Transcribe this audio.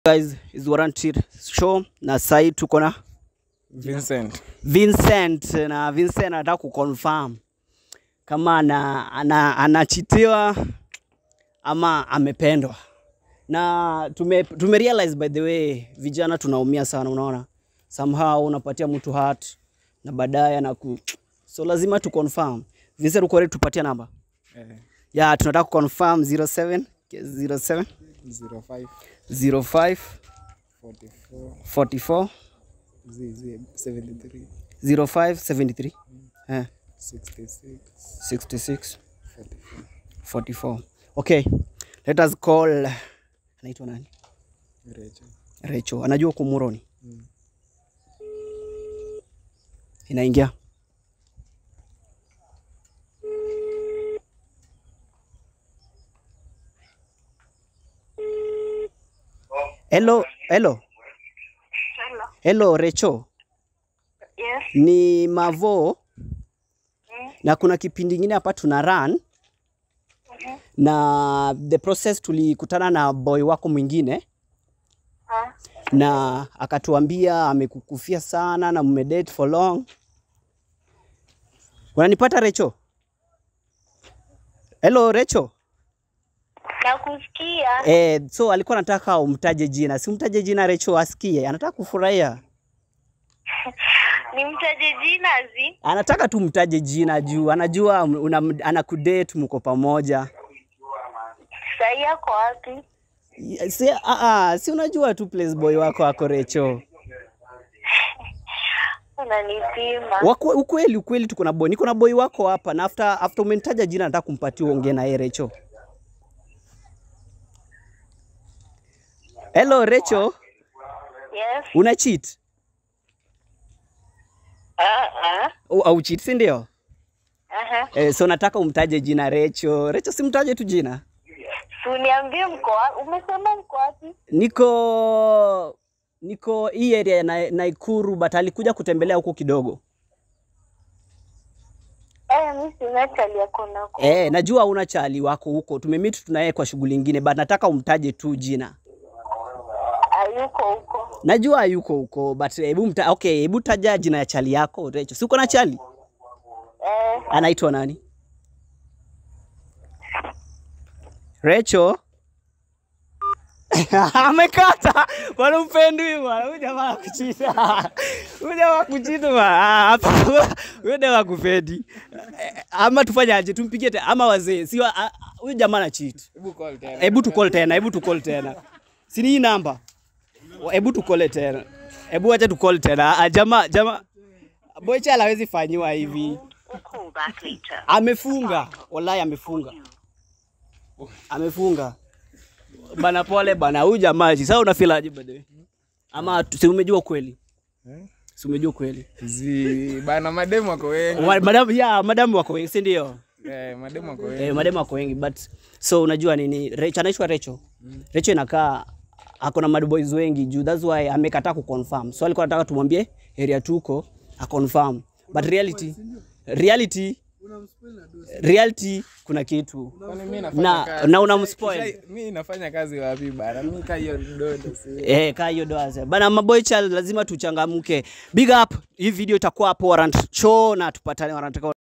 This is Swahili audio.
guys is Warranted show na sai tuko na Vincent. Vincent na Vincent anataka kuconfirm kama ana, ana, anachitiwa ama amependwa na tume, tume realize by the way vijana tunaumia sana unaona somehow unapatia mtu heart na baadaye anaku so lazima tu confirm Vincent uko ready tupatie namba Eh, ya tunataka kuconfirm 07 07 05 05 44 44 ZZ 73 05 73 eh 66 66 44 44 okay let us call anaitwa nani Rachel. Recho anajua kumuroni Mm. inaingia hello hello Hello. hello Recho Yes. ni Mavo Mm. na kuna kipindi ingine hapa tuna run Mhm. na the process tulikutana na boy wako mwingine Ah. na akatuambia amekukufia sana na mmedate for long. Unanipata Recho? Hello Recho. Nakusikia. Eh, so alikuwa anataka umtaje jina. Si umtaje jina Recho asikie. Anataka kufurahia. Nimtaje jina zi? Anataka tu mtaje jina juu anajua una, anakudate mko pamoja. Sahi yako wapi? Si, a, a, si unajua tu place boy wako ako Recho. Unanipima. Wako, ukweli ukweli tuko na boy. Niko na boy wako hapa na after after umenitaja jina nataka kumpatia uongee na yeye Recho. Hello Recho, Yes. una cheat? Ah ah. Au, au cheat si ndio? Aha. Eh, so nataka umtaje jina Recho. Recho simtaje tu jina. Si uniambie mko wapi? Umesema mko wapi? Niko niko hii area ya na, Naikuru but alikuja kutembelea huko kidogo. Eh, mimi sina chali yako nako. Eh, najua una chali wako huko. Tumemeet tunaye kwa shughuli nyingine but nataka umtaje tu jina. Hayuko huko. Najua hayuko huko but hebu mta, okay, hebu taja jina ya chali yako Recho. Si uko na chali? Eh, Anaitwa nani? Recho amekata bwana, mpendwi bwana, huyu jamaa akuchita, huyu jamaa kuchita bwana, Ah, hapa huyu jamaa kupendi. Ama tufanye aje? Tumpigie tena ama wazee? Si wa- ah, huyu jamaa na cheat. Hebu call tena. Hebu tu call tena, hebu tu call tena. Si ni hii namba? Hebu tu call tena. Hebu acha tu call tena. Ah, Jamaa jamaa Boycha hawezi fanyiwa hivi. call back later. Amefunga, wallahi amefunga, amefunga bana. Pole bana, huyu jamaa sasa unafilaje bade? Ama tu- si umejua kweli? Eh? Si umejua kweli? Zi bana mademu wako wengi. Wa- Madam, ya madam wako wengi, si ndio? Eh, mademu wako wengi. Eh, madam wako wengi but so unajua nini? Recho anaitwa Recho. Recho inakaa ako na mad boys wengi juu, that's why amekataa kuconfirm. So alikuwa anataka tumwambie area tuko a confirm. But reality reality reality kuna kitu Kwani mimi nafanya na kazi. na unamspoil Kisha- Mimi nafanya kazi wapi bana? Mimi kaa hiyo dodo si. Eh, kaa hiyo doa bana, maboy child lazima tuchangamke. Big up, hii video itakuwa hapo Warrant Show na tupatane Warrant